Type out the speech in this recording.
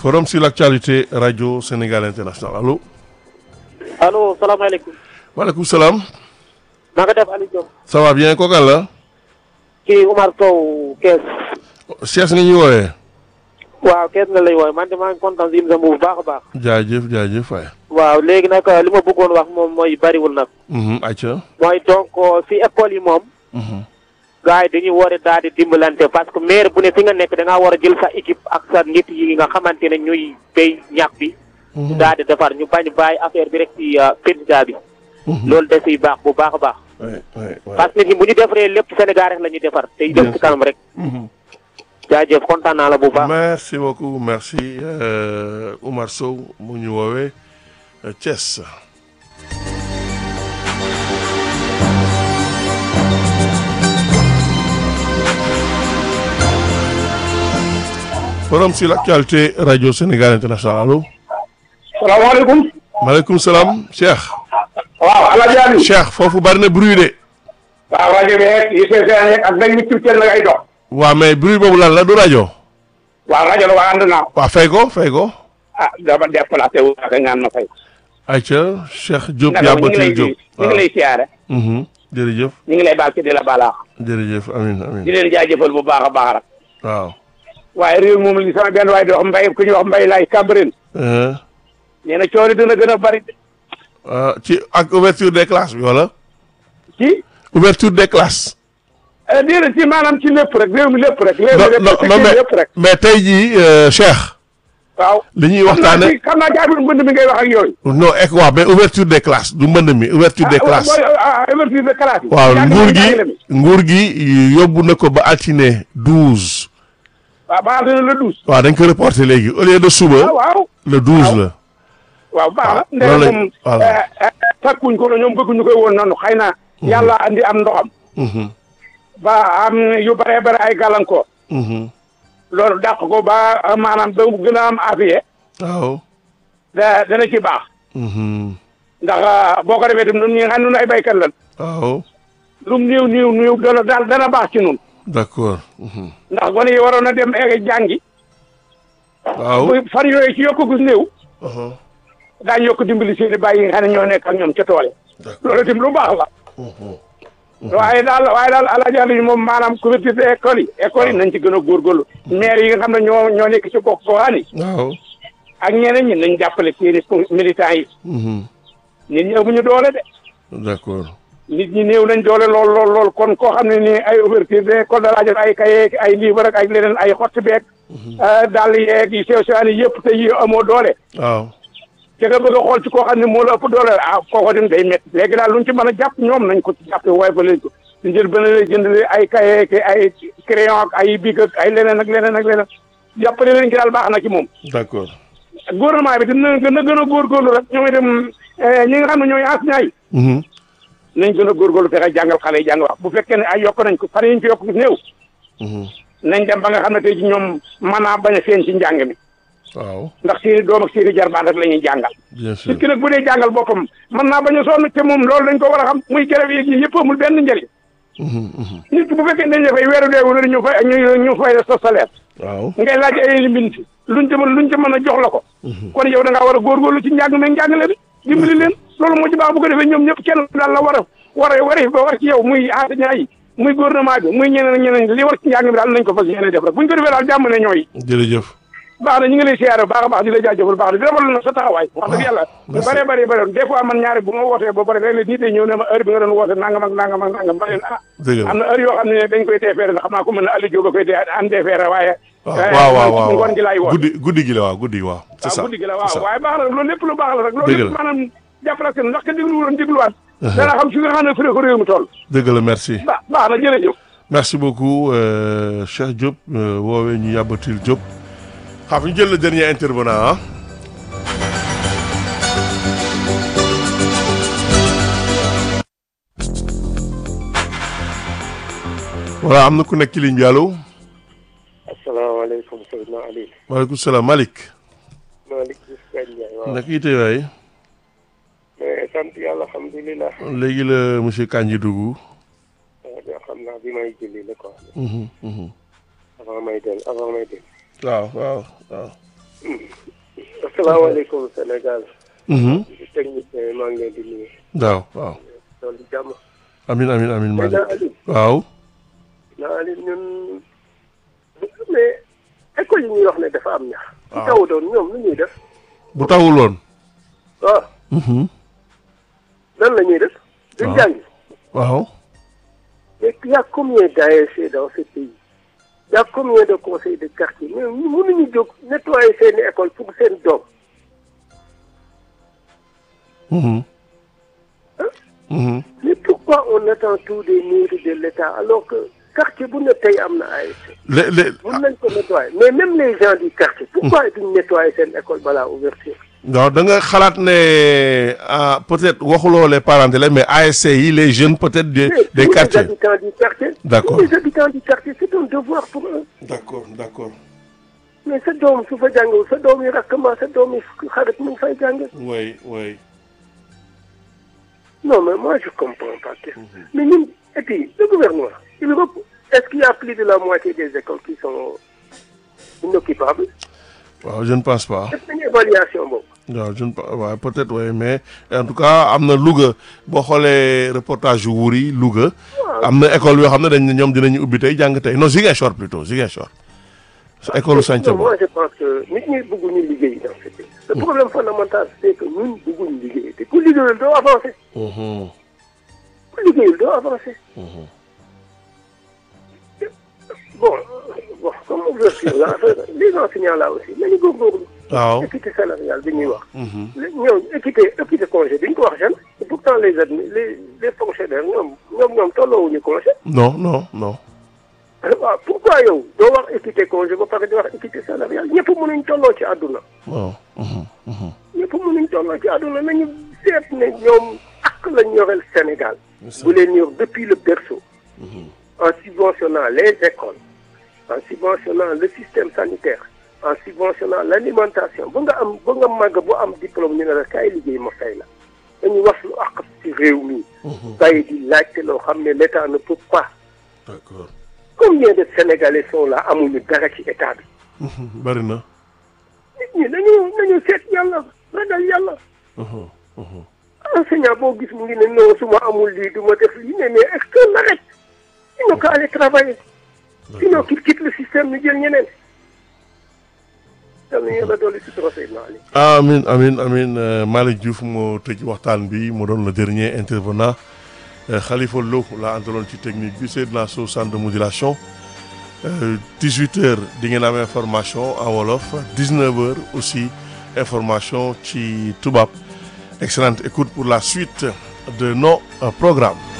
forum sur l'actualité radio Sénégal international allo. allo salaamaaleykum. maaleykum salaam. na nga def Aliou Diop. ça va bien kooku la. kii Umar Sow Kees. Cheikh nga ñuy woowee. waaw Kees nga lay woowee man de maa ngi kontaan si émission bu baax a baax. jaajëf jaajëf waay. waaw léegi nag li ma bëggoon wax moom mooy bariwul nag. ayca. mooy donc si école yi moom. gars yi dañuy war a daal di dimbalante parce que maire bu ne fi nga nekk da ngaa war a jël sa équipe ak sa nit yi nga xamante ne ñuy béy ñax bi. ñu daal di defar ñu bañ bàyyi affaire bi rek ci président bi. loolu da siy baax bu baax a baax. parce que nit ñi bu ñu defaree lépp Sénégal rek la ñuy defar te dem ci kanam rek. jaajëf kontaan naa la bu baax. merci beaucoup merci Oumar Sow mu ñu woowee Thiès. forum sur l'actualité radio Sénégal international allo. salaamaaleykum. maaleykum salaam Cheikh. waaw El Hadj Aliou. Cheikh foofu bari na bruit de. waaw rajo bi rek yi see seen ak dañ ñu tuuti nag ay dox. waaw mais bruit boobu lan la du rajo. waaw rajo la waa ànd naa. waaw fay ko fay ko. ah dama déplacé wu ak ñaan ma fay. ayca Cheikh Diop naka ñu ngi lay Yabatil Diop. ñu ngi lay siyaare. jërëjëf ñu ngi lay baal ci di la balaax. jërëjëf amin di amin leen jaajëfal bu baax a baax rek. waaw. waaye réew moom li sama benn waay di wax mbay ku ñuy wax mbay laay Cambérène. Euh, nee na coono dina gën a bari. ah, ci ak ouverture des classes bi wala. ci. ouverture des classes. déedéet ci maanaam ci lépp rek réew mi lépp rek. réew non mi lépp non rek non mais lépp rek. mais tey jii euh, Cheikh. waaw. li ñuy xam naa waxtaane ci xam naa ci affaire mbënd mi ngay wax ak yooyu. non ek waaw mais ouverture des classes du mbënd mi ouverture des classes. ah ah ouverture de classe yi. waaw Jàng nguur mi, gi jàngale mi. nguur gi yóbbu na ko ba altine douze. waaw baax na le douze. waaw dañ ko reporté léegi au lieu de ah suba waaw. le douze la. waaw baax na loolu ndey lañ- moom voilà. takkuñ ko ñoom bëgguñu koy woon noonu xëy na yàlla andi am ndoxam Mhm, ba am yu bare bare ay gàllankoor mhm. loolu dàq ko ba maanaam ba mu gën a am afiye waaw. da dana ci baax Mhm, ndax boo ko defee tam ñun ñi nga xam ne ñun ay baykat lan waaw lu mu néew néew néew dana daal dana baax ci nun d'accord. Mhm. ndax gone yi waroon a dem egg jàngi waaw. bu fan yooyu ci yokk gus néew Uh-huh. daañu yokk dimbali seeni bàyyi yi nga xam ne ñoo nekk ak ñoom ca tool yi D'accord. loolu itam lu baax la Mhm. waaye daal waaye daal alaaji Aliou moom maanaam couverture de école yi école yi nañ ci gën a góorgóorlu maire yi nga xam ne ñoo ñoo nekk ci gox goxaan yi waaw. ak ñeneen ñi nañ jàppale seeni militants yi Mhm. nit ñi amuñu doole de d'accord. nit ñi néew nañ doole lool lool lool kon koo xam ne nii ay ouverture de école da laa jot ay kaye ay livre ak ay leneen ay xotti beeg daal yeeg yi sew sewaan yi yëpp te yi amoo doole waaw. te nga bëgg a xool ci koo xam ne moo la ëpp doole ah kooko dem day métti léegi daal luñ ci mën a jàpp ñoom nañ ko ci jàppe waaye ba leen ko ñu jël ba leen jënd ay kaye ki ay crayon ak ay bic ak ay leneen ak leneen ak leneen jàppale leen ci daal baax na ci moom d'accord. gouvernement bi dina gën a gën a góorgóorlu rek ñoom itam ñi nga xam ne ñooy enseignants yi Mhm. nañ gën a góorgóorlu fexe jàngal xale yi jàng wax bu fekkee ne ay yokk nañ ko fan yi ñu ko yokk gis néew Mhm. nañ dem ba nga xam ne tey ci ñoom mën naa bañ a feeñ ci njàng mi waaw. ndax seeni doom ak seeni jarbaan rek la ñuy jàngal bien sûr. nit ki nag bu dee jàngal boppam mën naa bañ a sonn te moom loolu dañ ko war a xam muy grève yeeg yi yëpp amul benn njëriñ Mhm, mhm. nit ki bu fekkee dañ la fay weeru dee wala ñu fay ñu ñu fay sa salaire waaw. ngay laaj ay limite luñ ci mën luñ ci mën a jox la ko kon yow da ngaa war a góorgóorlu ci njàng meeg njàngale bi dimbali leen loolu moo ci baax bu ko defee ñoom ñëpp kenn daal la war a war a war a ba war ci yow muy enseignant yi muy gouvernement bi muy ñeneen ak ñeneen li war ci njàng mi daal nañ ko fas yéene def rek buñ ko defee daal jàmm ne ñooy jërëjëf. baax na ñu ngi lay siyaare baax a baax di la jaajëfal baax na di rafetlu na sa taxawaay wax dëgg yàlla lu merci. bëree bëri bëri des fois man ñaari bu ma wootee ba pare léeg-léeg nit yi ñëw ne ma heure bi nga doon woote nangam ak nangam ak nangam ma leen ah dëgg la am na heure yoo xam ne dañ koy teefeere ndax xam naa ko mën na Aliou Diop a koy dee an teefeere waaye waaw waaw waaw man ngoon gi laay woote guddi guddi gi la waaw guddi gi waaw. c'est ça waaw guddi gi la c'est waaw ça. waaye baax na loolu lépp lu baax la rek loolu Dëgg lépp la. maanaam jàppale seen ndax ka déglu woon dégluwaat dana xam fi nga xam ne fi la ko réew mi toll dëgg la merci. ba baax na jërëjëf merci beaucoup euh, Cheikh Diop euh, woowee ñu Yabatil Diop. xam ñu jël le dernier intervenant ah. voilà am na ku nekk ci ligne bi allo. asalaamaaleykum Seydina Ali maaleykum salaam Malick. Malick Diouf Gaye Ndiaye waaw naka yite waay. mais sant yàlla alhamdulilah léegi la monsieur Kandji dugg. waaw xam naa bi may julli la quoi Mhm, mhm. avant may del avant may del waaw waaw waaw. salaamaaleykum Sénégal. Mhm. technicien yi maa ngi leen di nuyu. waaw waaw loolu jàmm. amin amin amin mais Malick naa Aliou. waaw naa Aliou ñun. mais école yi ñuy wax ne dafa am ñax. waaw. ci taw doon ñoom lu ñuy def. bu tawul woon waaw Mhm. lan la ñuy def. duñ waaw. jàngi. waaw mais il y a combien d'ASC dans ce pays. il y a combien de conseils de quartier mais mënuñu jóg nettoyer seeni école pour seen doom. Mhm. Mhm. mais pourquoi on attend tout des mairies de l'État alors que quartier bu ne tey am na ASC. le le mën nañ ko nettoyer mais même les gens du quartier. pourquoi duñ nettoyer seen école balaa ouverture. waaw da nga xalaat ne ah peut-être waxuloo les parents d'élèves mais ASC yi les jeunes peut-être des Mais des tous quartiers les habitants du quartier. D'accord. tous les habitants du quartier c'est un devoir pour eux. d'accord d'accord mais sa doom su fa jàngul sa doom yi rakkama sa doom yi xarit mu ngi fay jàng. oui oui non mais moi je comprends pas. que- mais ñun et puis le gouvernement il rep est-ce qu'il y a plus de la moitié des écoles qui sont inoccupables. waaw je ne pense pas def nañu évaluation boobu. waaw je ne pense waaw peut-être oui mais en tout cas am na Louga boo xoolee reportage yu Wuri Louga am na école yoo xam ne dañ ne ñoom dinañu ubbi tey jàng tey non Ziguinchor plutôt Ziguinchor sa école Santhiaba non moi je pense que nit ñi bëgguñu liggéey dans ce pays. le problème fondamental c'est que ñun bëgguñu liggéey te ku liggéeyul doo avancer. Mhm. ku liggéeyul doo avancer. bon bon comme ouverture la affaire les enseignants là aussi nañu góorgóorlu. waaw équité salariale bi ñuy wax. Mhm. ñoom équité équité congé bi ñu ko wax jeune. et pourtant les admi les les fonctionnaires ñoom ñoom ñoom tolloowuñu congé. non non non waaw pourquoi yow doo wax équité congé ba pare di wax équité salariale ñëpp mënuñ tolloo ci àdduna. waaw Mhm. Mhm. ñëpp mënuñ tolloo ci àdduna nañu seet ne ñoom ak lañ yoreel Sénégal. bu leen yor depuis le berceau. en subventionnant les écoles en subventionnant le système sanitaire en subventionnant l'alimentation ba nga am ba nga màgg bu am diplôme ñu ne la kaay liggéey ma fay la dañu wax lu àq ci réew mi bàyyi di laajte loo xam ne l'État ne peut pas d'accord combien de Sénégalais sont là amuñu dara ci état bi Mhm. bari na nit ñi nañu nañu seet yàlla ragal yàlla Mhm. Mhm. enseignant boo gis mu ngi ne non su ma amul lii du ma def lii mais mais est-ce que l'arrête il n'a qu'à aller travailler sinon qu'il quitte le système ñu jël ñeneen yal na yàlla dolli si procès Ali amin amin amin euh, Malick Diouf moo tëj waxtaan bi mu doon le dernier intervenant euh, Khalifa Lo la àndaloon ci technique bi Seydina Sow centre de modulation euh, 18 heures di ngeen am information en wolof 19 heures aussi information ci tubaab excellente écoute pour la suite de nos euh, programmes